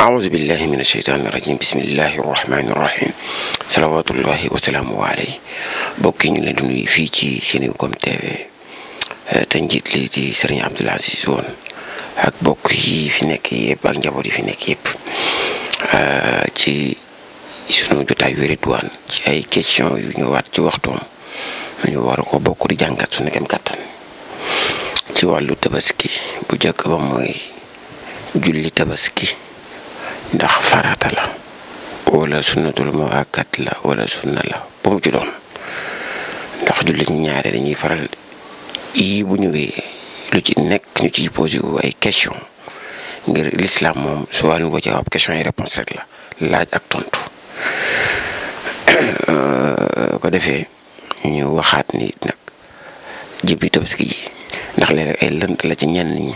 أعوذ بالله من الشيطان الرجيم بسم الله الرحمن الرحيم صلوات الله وسلامه عليه bokki ñu leen di nuyu fii ci Senego TV te njiit li ci Serigne Abdoul Aziz Woon ak bokk yi fi nekk yëpp ak njaboot yi fi nekk yëpp ci sunu jotaay wi Ridwaan ci ay question yu ñëwaat ci waxtoom ñu war ko bokk di jàngat su nekkem kattan ci wàllu tabaski bu njëkk ba mooy julli tabaski ndax farata la wala sunnatul muakkat la wala sunna la bu mu ci doon ndax julli ñi ñaare dañuy faral yii bu ñëwee lu ci nekk ñu ciy posé wu ay question ngir l'islam moom su wàllum ko jawaab question yi réponse rek la laaj ak tontu ko defee ñu waxaat ni nag jëbbi tabaski ji ndax léeg ay lënt la ci ñenn ñi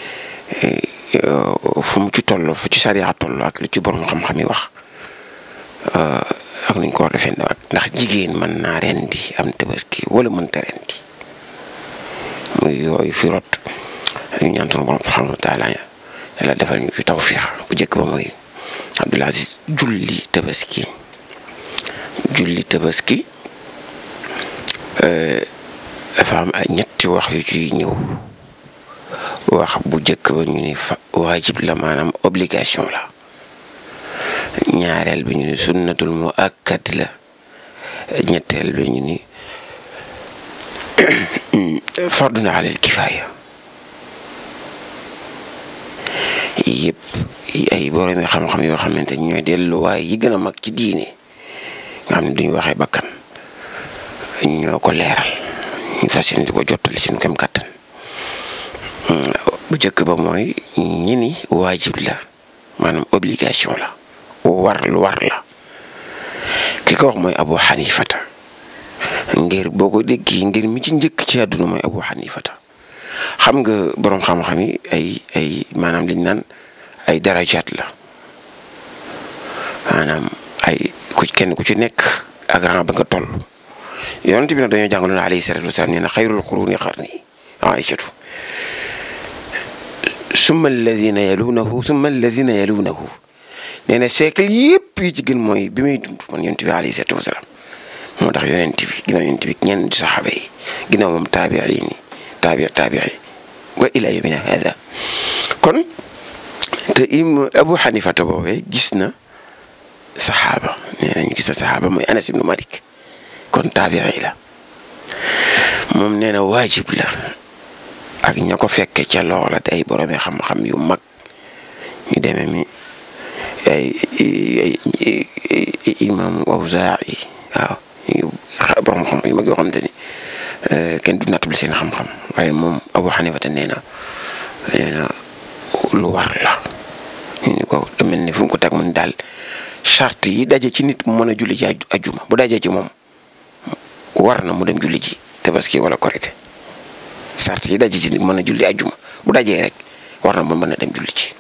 fu mu ci toll fu ci sariya toll ak lu ci borom xam-xam yi wax ak nuñ ko war defee ndax jigéen mën naa rendi am tabaski wala mënta rendi muy yooyu fi rot ñu ñaan sunu borom subhanahu wa taala yàlla defal ñu ci tawfiix bu njëkk ba mooy Abdoul Aziz julli tabaski julli tabaski dafa am ay ñetti wax yu ci ñëw wax bu njëkk ba ñu ni fa waajib la maanaam obligation la ñaareel bi ñu ni sunnatul mu akkat la ñetteel bi ñu ni fardun alal kifaaya yëpp ay boromi xam-xam yoo xamante ni ñooy delluwaay yi gën a mag ci diine nga xam ne duñu waxee bakkan ñoo ko leeral ñu fas yéene di ko jottali suñu kem kàttan bu njëkk ba mooy ñi ni waajib la maanaam obligation la war lu war la ki ko wax mooy Abu Hanifata ngir boo ko déggee ngir mi ci njëkk ci àdduna mooy Abu Hanifata xam nga boroom xam-xam yi ay ay maanaam liñ naan ay darajaat la maanaam ay ku kenn ku ci nekk ak rang ba nga toll yonent bi nag dañoo jàngaloon alayhi salaatu wasalaam nee na xayrul quruni qarni Aïchatu summa alladina yalunahu summa alladina yalunahu nee na siècle yëpp yi ci gën mooy bi muy dund man yonent bi alayhi salaatu wasalaam moo tax yonent bi ginnaaw yonent bi ñenn saxaaba yi ginnaaw moom taabiin yi taabi taabii wa ila yawmina hada kon te im Abu Hanifata boobee gis na saxaaba nee nañu gis na saxaaba mooy Anas ibnu Malik kon taabii la moom nee na waajib la ak ña ko fekke ca loola te ay boroomi xam-xam yu mag ñu demee mi ay imam Awzaa'i waaw borom xam yu mag yoo xamante ni kenn du nattable seen xam-xam waaye moom Abu Hanifa te nee na nee na lu war la ñu ni ko mel ni fu mu ko teg mun daal charte yi daje ci nit mu mën a julli ji ajuma bu dajee ci moom war na mu dem julli ji tabaski wala korite charte yi daje ci nit mu mën a julli ajuma bu dajee rek war na mu mën a dem julli ji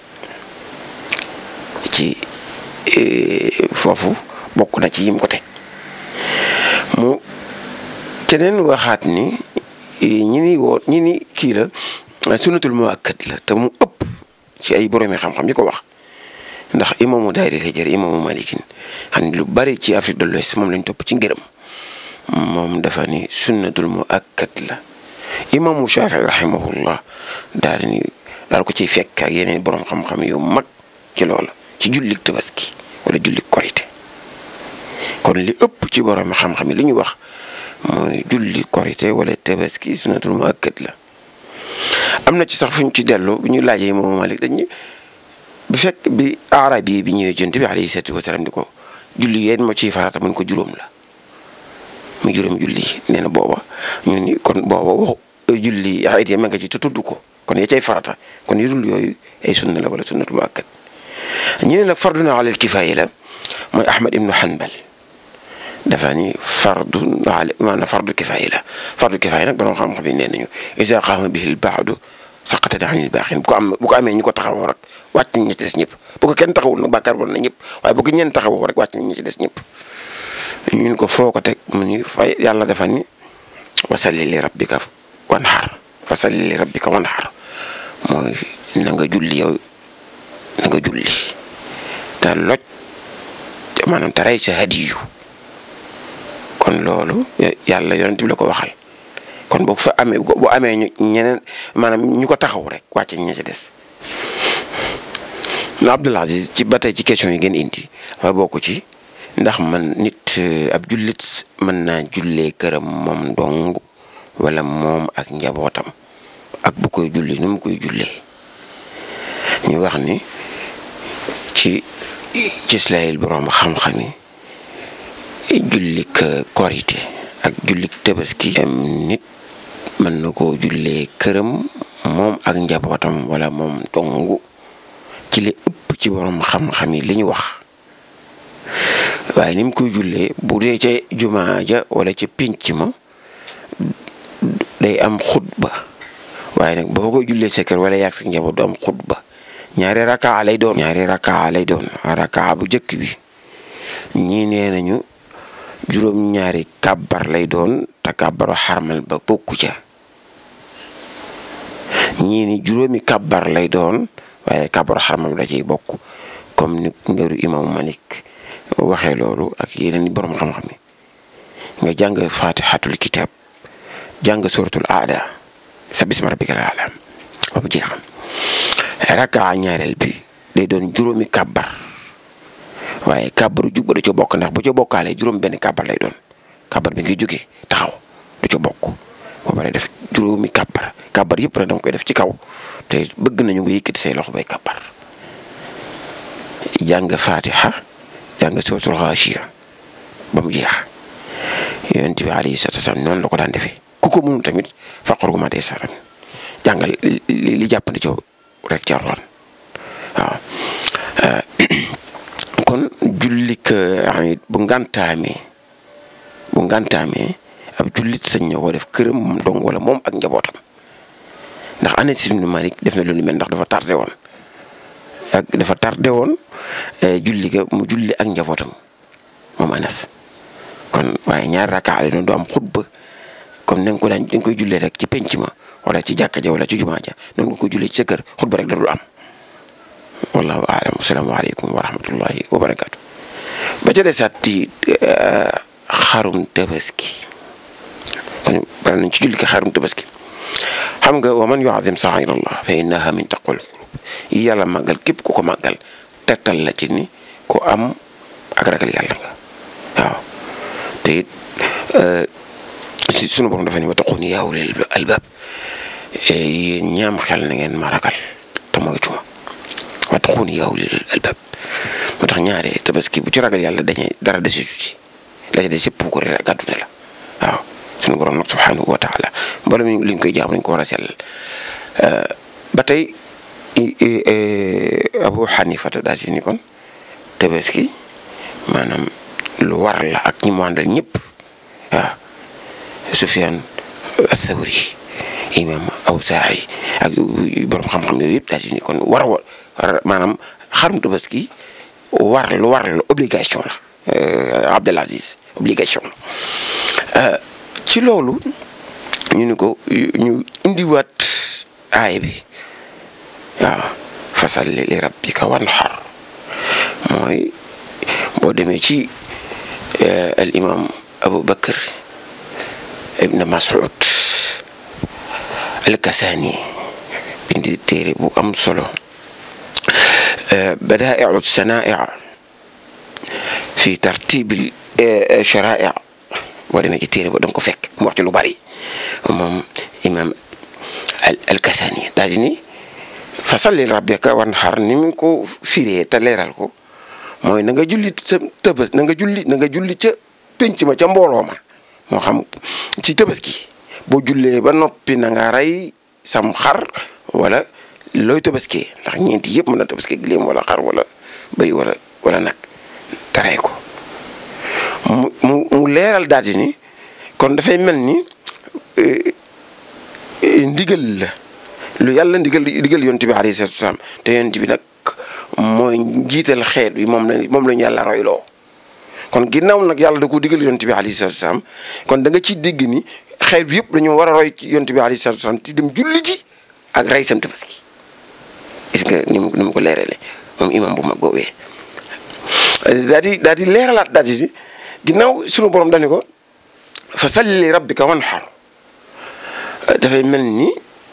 ci foofu bokk na ci yim ko teg mu keneen waxaat ni ñi ni woo ñi ni kii la sunnatul muakkad la te mu ëpp ci ay boroomi xam-xam yi ko wax ndax imaamu daayira hijra imaamu malikin xam ne lu bari ci Afrique de l'Ouest moom lañ topp ci ngërëm moom dafa ni sunnatul muakkad la imaamu Shafii rahimahullah daal ni daal ko ciy fekk ak yeneen boroom xam-xam yu mag ci loola ci jullik tabaski wala jullik korite kon li ëpp ci boroomi xam-xam yi li ñu wax mooy julli korite wala tabaski sunnatul muakkad la am na ci sax fu ñu ci dellu bu ñu laajee moom Malik dañuy bu fekk bi arab yi bi ñëwee jont bi alayhi salaatu wasalaam di ko julli yéen moo ciy farata mun ko juróom la mu juróom julli nee na booba ñu ni kon booba waxu julli ayit ya ma nga ci te tudd ko kon ya cay farata kon yu dul yooyu ay sunna la wala sunnatu muakkad ñu ne nag farduna alal kifaaya la mooy Ahmad ibnu Hanbal dafa ni fardu ala maanaam fardu kifaaya la fardu kifaaya nag borom xam-xam yi nee nañu isa qaama bihi l-ba'du saqata anil baaqiin bu ko am bu ko amee ñu ko taxawoo rek wàcc nañ ñi ci des ñëpp bu ko kenn taxawul nag bàkkaar bon na ñëpp waaye bu ko ñenn taxawoo rek wàcc nañ ñi ci des ñëpp ñun ko foo ko teg mu ni fay yàlla dafa ni wasalli li rabbika wanhar wasalli li rabbika wanhar mooy na nga julli yow na nga julli te loj maanaam te rey sa hadiyu kon loolu yàlla yonent bi la ko waxal kon boo fa amee bu amee ñu ñeneen maanaam ñu ko taxaw rek wàcce ña ca des na Abdul Aziz ci ba tey ci question yi ngeen indi dafa bokk ci ndax man nit ab jullit mën naa jullee këram moom dong wala moom ak njabootam ak bu koy julli nu mu koy jullee ñu wax ni ci ci Islayil boroom xam-xam yi jullik korite ak jullik tabaski nit mën na koo jullee këram moom ak njabootam wala moom dong ci li ëpp ci boroom xam-xam yi li ñu wax waaye ni mu koy jullee bu dee ca jumaa ja wala ca pénc ma day am xutba waaye nag boo koy jullee sa kër wala yàgg sa njaboot du am xutba ñaari rakaa lay doon ñaari rakaa lay doon rakaa bu njëkk bi ñii nee nañu juróom-ñaari kàbbar lay doon te kàbbaru xarmal ba bokku ca ñii ni juróomi kàbbar lay doon waaye kàbbaru xarmal da ciy bokk comme ni ngëru imam Malik waxee loolu ak yeneen i borom xam-xam yi nga jàng fatihatul kitab jàng suratul aada sa bisma rabbikal aala ba mu jeexam rakkaa ñaareel bi day doon juróomi kàbbar waaye kàbbaru jug ba du ca bokk ndax bu ca bokkaalee juróom benn kàbbar lay doon kàbbar bi ngi jóge taxaw du ca bokk ba pare def juróomi kàbbar kàbbar yëpp nag danga koy def ci kaw te bëgg nañu nga yëkkati say loxo bay kàbbar jàng fatiha jàng suratul xaashiya ba mu jeex yonent bi alayhi salaatu wasalaam noonu la ko daan defee ku ko mënul tamit faqru ma dee saram jàngal li li jàppandi ci rek ci Alxuraan waaw kon jullik ayit bu ngantaamee bu ngantaamee ab jullit sañ na ko def këram moom dong wala moom ak njabootam ndax Anas ibn Malik def na loolu mel ndax dafa tardé woon ak dafa tardé woon julli ga mu julli ak njabootam moom Anas kon waaye ñaar rakkaa la doon du am xutba comme na nga ko daan da nga koy jullee rek ci penc ma wala ci jàkka ja wala ci jumaa ja noonu nga koy jullee ci sa kër xutba rek da dul am wallahu aalam asalaamaaleykum wa rahmatullahi wa barakaatu ba ca desaat ci xarum tabaski kon bari nañ ci julli ko xarum tabaski xam nga wa man yuazim saa'ira Allah fa innaha min taqwal qulub yi yàlla màggal képp ku ko màggal tegtal la ci ni ku am ak ragal yàlla nga waaw te it si sunu borom dafa ne wattaquuni yaa ulil albaab yéen ñaam xel na ngeen ma ragal te mooy cuma wattaquuni yaa ulil albaab moo tax ñaare tabaski bu ci ragal yàlla dañuy dara desitu ci la ci des yëpp ko rek gàddu ne la waaw sunu borom nag subhanahu wa taala mboolem mi li ñu koy jaam nañ ko war a sellal ba tey Abu Hanifa daa ci ni kon tabaski maanaam lu war la ak ñi mu àndal ñëpp waaw Sufyaan Athawri imam Awzaa'i ak borom xam-xam yooyu yëpp daal di ni kon war war maanaam xarum tabaski war lu war la obligation la Abdel Aziz obligation la ci loolu ñu ni ko ñu indiwaat aay bi waaw fasalli li rabbika wanhar mooy boo demee ci al imam Abu Bakr ibn Mas'ud al-Kasani bindi téere bu am solo badaa'i'u sanaa'i' fi tartiibil sharaa'i' boo demee ci téere ba danga ko fekk mu wax ci lu bari moom imam al-Kasani daal di ni fasalli li rabbika wanhar ni mu ko firee te leeral ko mooy na nga julli sa tëbës na nga julli na nga julli ca penc ma ca mbooloo ma moo xam ci tabaski boo jullee ba noppi na nga rey sam xar wala looy tabaskee ndax ñeenti yëpp mën na tabaski gileem wala xar wala bëy wala wala nag taree ko mu mu mu leeral daal di ni kon dafay mel ni ndigal la lu yàlla ndigal ndigal yonent bi alayhi salaatu wasalaam te yonent bi nag mooy njiital xeet bi moom la moom la ñu yàlla royloo kon ginnaaw nag yàlla da ko digal yonent bi alayhi salaatu wasalaam kon da nga ciy dégg ni xeet bi yëpp dañoo war a roy ci yonent bi alayhi salaatu wasalaam ci dem julli ji ak rey sam tabaski gis nga ni mu ni mu ko leerale moom imam bu mag boobee daal di daal di leeralaat daal di ginnaaw sunu borom dañu ko fa salli li rabbika wanhar dafay mel ni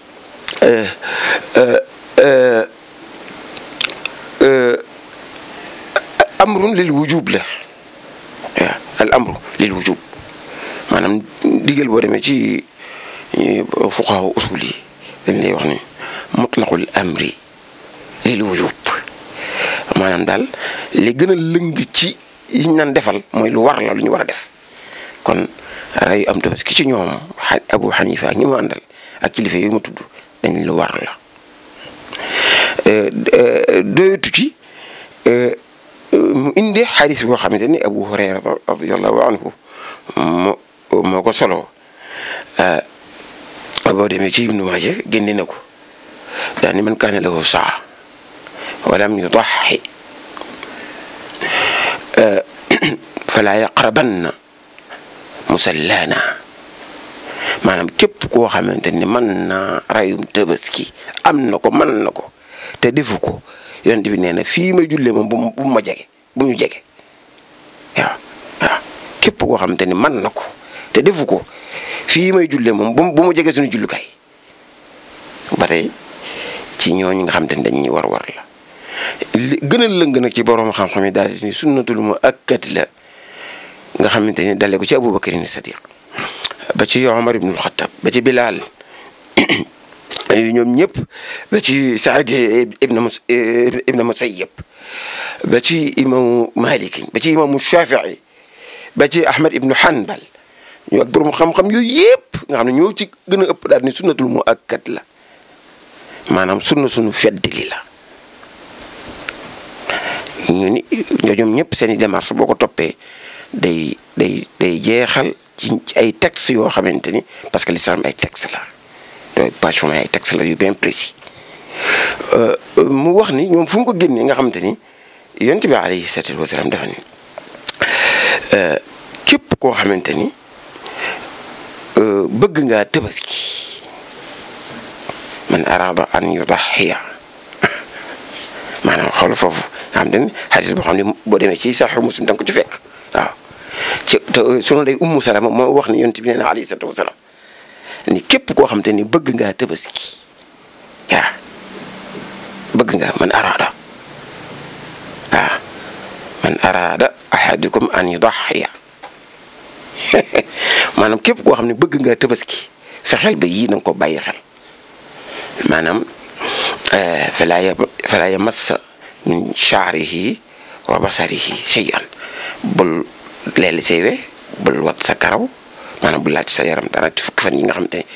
amrun lil wujub la waaw al amru lil wujub maanaam digal boo demee ci fuqahaa usul yi dañ lay wax ni mutlaqul amri lil wujub maanaam daal li gën a lëng ci yiñ naan defal mooy lu war la lu ñu war a def kon rey am tabaski ci ñoom Abu Hanifa ak ñi mu àndal ak kilifa yooyu ma tudd dañ lu war la doyatu ci mu indi xadis boo xamante ni Abu Hurayra radiyallahu anhu moo moo ko solo boo demee ci Ibnu Maaja génne na ko daani man kaana lahu saa walam yudaxi fala yaqrabanna musallaana maanaam képp koo xamante ni mën na rayum tabaski am na ko mën na ko te defu ko yonent bi nee na fii may jullee moom bu bu ma jege bu ñu jege waaw waaw képp koo xamante ni mën na ko te defu ko fii may jullee moom bu bu mu jege suñu jullukaay ba tey ci ñooñu nga xamante ni dañuy war war la li gën a lëng nag ci borom xam-xam yi daal di ni sunnatul mu akkat la nga xamante ni dalee ko ci Abubakar ni Sadiq ba ci Omar ibnul Xattab ba ci Bilal ñoom ñëpp ba ci Saad ibn mus ibn Musayyab ba ci imaamu Malik ba ci imaamu Shafii ba ci Ahmad ibnu Hanbal ñu ak borom xam-xam yooyu yëpp nga xam ne ñoo ci gën a ëpp daal ni sunnatul mu akkat la maanaam sunna sunu feddali la ñu ni ñoom ñëpp seen i démarche boo ko toppee day day day jeexal ci ay textes yoo xamante ni parce que l'islam ay textes la yooyu page fo ay textes la yu bien précis mu wax ni ñoom fu mu ko génnee nga xamante ni yonent bi alayhi salaatu wa salaam dafa ni képp koo xamante ni bëgg ngaa tabaski man araada an yudaxiya maanaam xool foofu nga xam ne xadis boo xam ne boo demee ci saxiix muslim da nga ko ci fekk waaw ci te sunu day ummu salama moo wax ni yonent bi nee na alayhi salaatu wasalaam ni képp koo xam te ni bëgg ngaa tabaski waaw bëgg nga man araada waaw man araada ahadukum an yudaxiya maanaam képp koo xam ne bëgg ngaa tabaski fexeel ba yii na nga ko bàyyi xel maanaam falaa ya falaa yamassa min shaarihi wa basarihi shay'an bul leeli say we bul wat sa karaw maanaam bul laaj sa yaram dara ci fukki fan yi nga xam te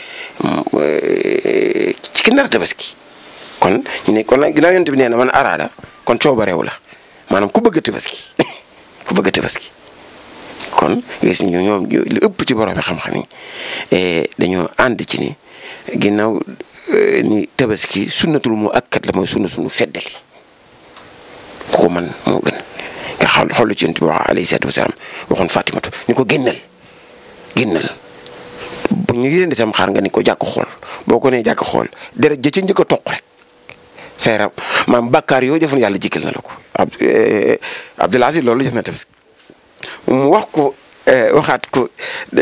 ci ki nar a tabaski kon ñu ne kon nag ginnaaw yonent bi nee na man araada kon coobareew la maanaam ku bëgg a tabaski ku bëgg a tabaski kon gis ñu ñoom li ëpp ci borom xam-xam yi dañoo ànd ci ni ginnaaw ni tabaski sunnatul mu akkat la mooy sunna sunu feddali ku ko man moo gën nga xam xool ci yonent bi wax alayhi salaatu wasalaam waxoon Fatimatu ni ko génnal génnal bu ñu yéen itam xaar nga ni ko jàkk xool boo ko nee jàkk xool deret ja ca njëkk a toq rek sa yaram maam bàkkaar yooyu defoon yàlla jikkal na la ko Abdul Aziz loolu def na tabaski mu wax ko waxaat ko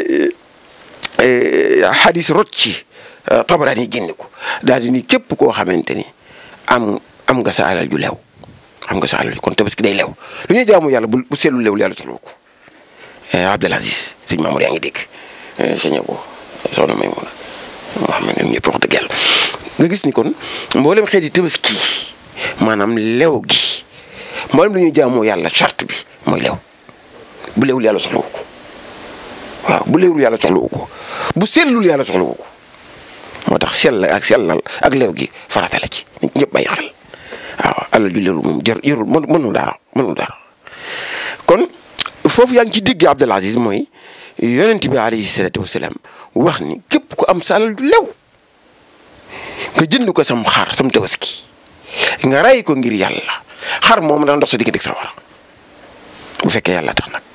xadis rot ci Tabaraani génne ko daal di ni képp koo xamante ni am am nga sa alal ju lew am nga sa alal ju kon tabaski day lew lu ñuy jaamu yàlla bu bu seetlu lewul yàlla soxla ko Abdul Aziz sëñ Mamour yaa ngi dégg sëñ Abo soxna Maymuna Muhammad ñoom ñëpp wax dëgg yàlla nga gis ni kon mboolem xeeti tabaski maanaam lew gi mboolem lu ñuy jaamoo yàlla charte bi mooy lew bu lewul yàlla soxla ko waaw bu lewul yàlla soxla ko bu sellul yàlla soxla ko moo tax sell ak sellal ak lew gi farata la ci nit ñëpp bàyyi xel waaw alal ju leerul moom jër yërul mënul dara mënul dara kon foofu yaa ngi ci digg Abdul Aziz mooy yonent bi alayhi salaatu wasalaam wax ni képp ku am sa alal ju lew nga jënd ko sam xar sam tabaski nga ray ko ngir yàlla xar moom dana dox sa diggante sa war bu fekkee yàlla tax nag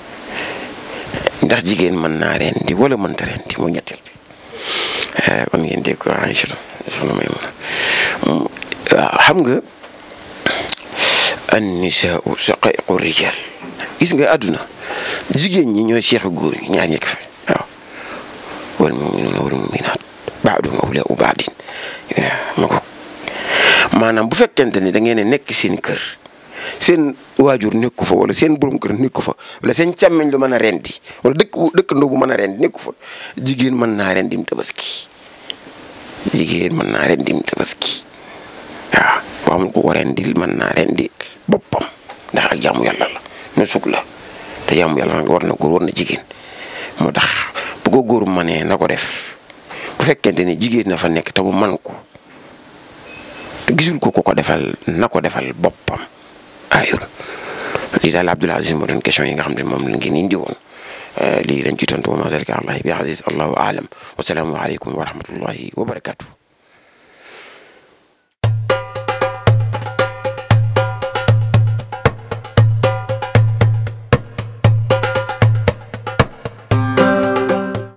ndax jigéen mën naa rendi wala mënta rendi moo ñetteel bi man ngeen dégg ko Aïcha soxna may mën waaw xam nga an-nisaa'u shaqaa'iqu rijaal gis nga àdduna jigéen ñi ñooy seexu góor ñi ñaar ñekk fa waaw wal mu'minuuna wal mu'minaat ba'duhum awliyaa'u ba'din ma ko maanaam bu fekkente ni da ngeen nekk seen kër seen waajur nekku fa wala seen borom kër nekku fa wala seen càmmeñ lu mën a rendi wala dëkk dëkkandoo bu mën a rendi nekku fa jigéen mën naa rendim tabaski jigéen mën naa rendim tabaski waaw boo amul ko ko rendil mën naa rendi boppam ndax ak jaamu yàlla la ne sug la te jaamu yàlla nag war na góor war na jigéen moo tax bu ko góor manee na ko def bu fekkente ni jigéen na fa nekk te mu man ko te gisul ko ko ko defal na ko defal boppam ayul lii daal Abdoul Aziz moo doon question yi nga xam ne moom la ngeen indi woon lii lañ ci tontu wa ma zalika allahi bi aziz allahu aalam wa salaamu aleykum wa rahmatullahi wa barakatuh